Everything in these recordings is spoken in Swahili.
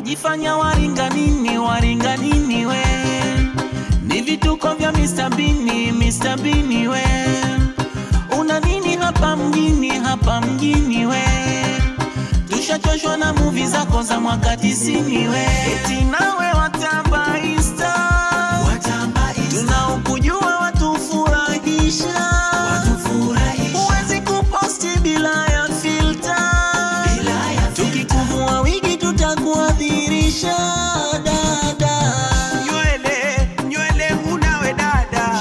wajifanya waringa nini, waringa nini we, ni vituko vya Mr. Bini, Mr. Bini we, una nini hapa mjini, hapa mjini we, tushachoshwa na muvi zako za mwaka tisini we, eti nawe watamba insta, tunaokujua watufurahisha, huwezi kuposti bila ya filter tukikuvua wigi tutakuadhirisha dada Nywele, nywele unawe dada.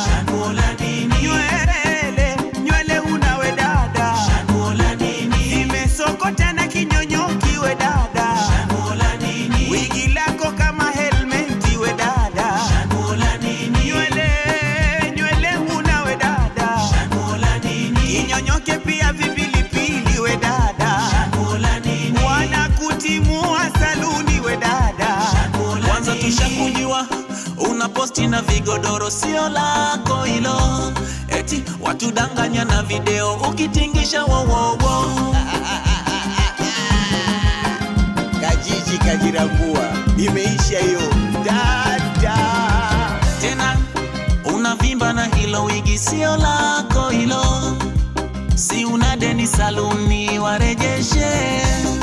Nywele, nywele unawe dada. Imesokota na kinyonyoki we dada. Wigi lako kama helmeti we dada. Nywele, nywele unawe dada. Kinyonyoke pia vipilipili we dada. Wanakutimua saluni we dada. kwanza tushakujua una posti na vigodoro sio lako hilo eti watudanganya na video ukitingisha wowowo Kajiji kajirambua, imeisha hiyo dada. tena unavimba na hilo wigi sio lako hilo si una deni saluni warejeshe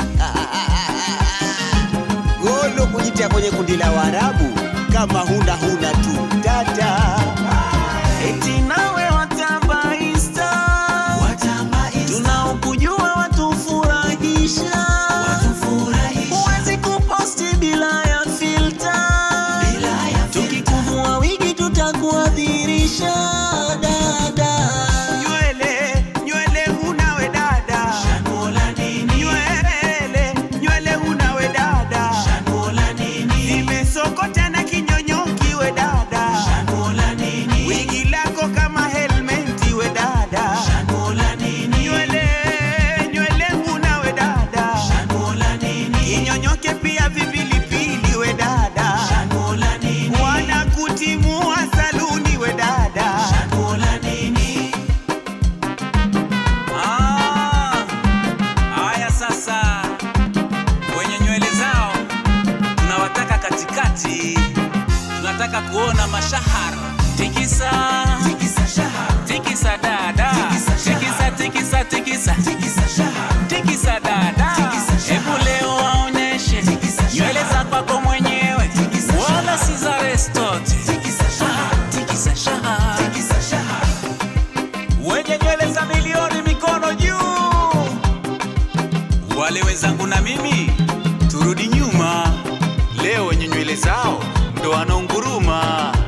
Golo kujitia kwenye kundi la Waarabu, kama huna huna tu dada. eti nawe watamba insta tunaokujua watufurahisha huwezi kuposti bila ya filter tukikuvua wigi tutakuadhirisha dada Nywele, nywele unawe dada. Nywele, nywele unawe dada. Imesokota na kinyonyoki we dada. Wigi lako kama helmeti we dada. Nywele, nywele unawe dada. Kinyonyoke pia vipilipili we dada. Wanakutimua saluni we dada. Ah, haya sasa, wenye nywele zao tunawataka katikati, tunataka kuona mashahara. Tikisa, tikisa dada, tikisa, tikisa, tikisa, tikisa dada. Hebu leo waonyeshe nywele za kwako mwenyewe, wala si za restote. Tikisa shaha, wenye nywele za milioni mikono juu. Wale wenzangu na mimi turudi nyuma, leo wenye nywele zao ndo wanaunguruma.